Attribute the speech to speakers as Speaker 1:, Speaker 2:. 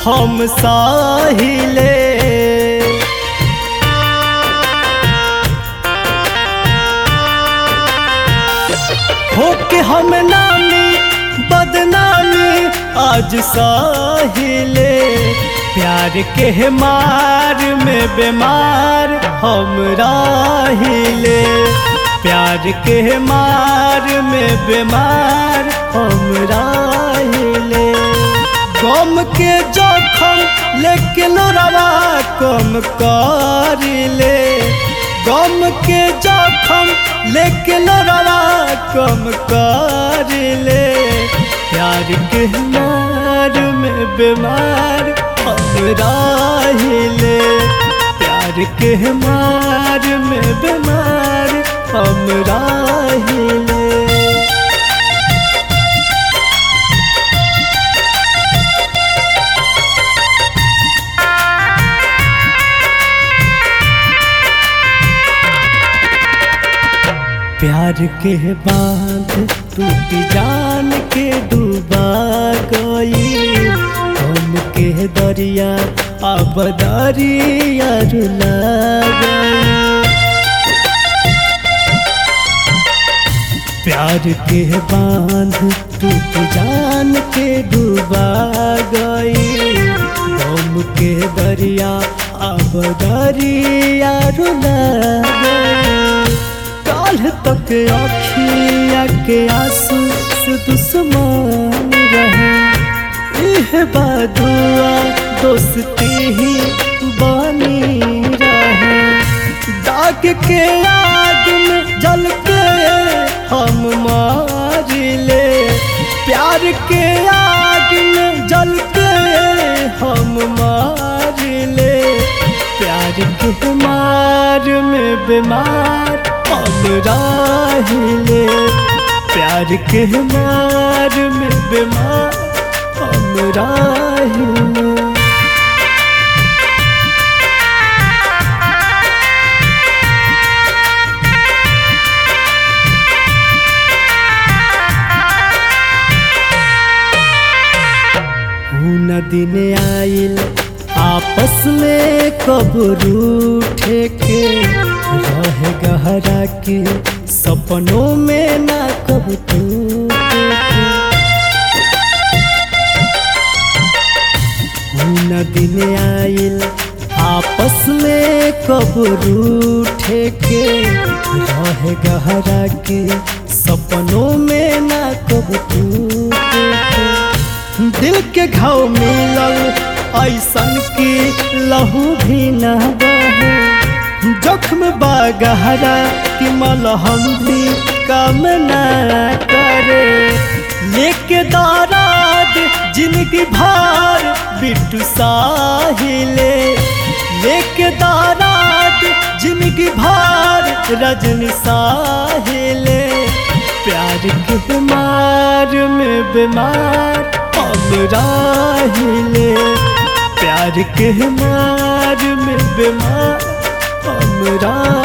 Speaker 1: हम साहिले हो के हम नामी बदनामी आज साहिले प्यार के मार में बीमार हम राहिले प्यार के मार में बीमार हम राहिले गम के जखम लेकिन रवा कम करिले गम के जखम लेकिन रवा कम करिले प्यार के मार में बीमार हम राहिले प्यार के मार में बीमार हम राहिले प्यार के बांध टूट जान के डूबा गई हम के दरिया अब दरिया रुला गई प्यार के बांध टूट जान के डूबा गई हम के दरिया अब दरिया रुला गई काल तक अखिया के आंसू से दुश्मन रहे इह बादुआ दोस्ती ही बनी रहे दाग के आग में जल के हम मार ले प्यार के आग में जल के हम मार ले प्यार के मार में बीमार हम राहिले प्यार के मार में बीमार हम राहिले न दिन आइल आपस में कब रूठे के रह गहरा के सपनों में ना कब टूटे न दिन आइल आपस में कब रूठे के रह गहरा के सपनों में ना कब टूटे दिल के घाव मिलल ऐसन की लहू भी न बहे जख्म बागहरा कि मलहम भी कम न करे लेके दाराद जिंदगी भार बिट्टू साहिले लेके दाराद जिंदगी भार रजनी साहिले प्यार के मार में बीमार हम राहिले प्यार के मार में बीमार हम राहिले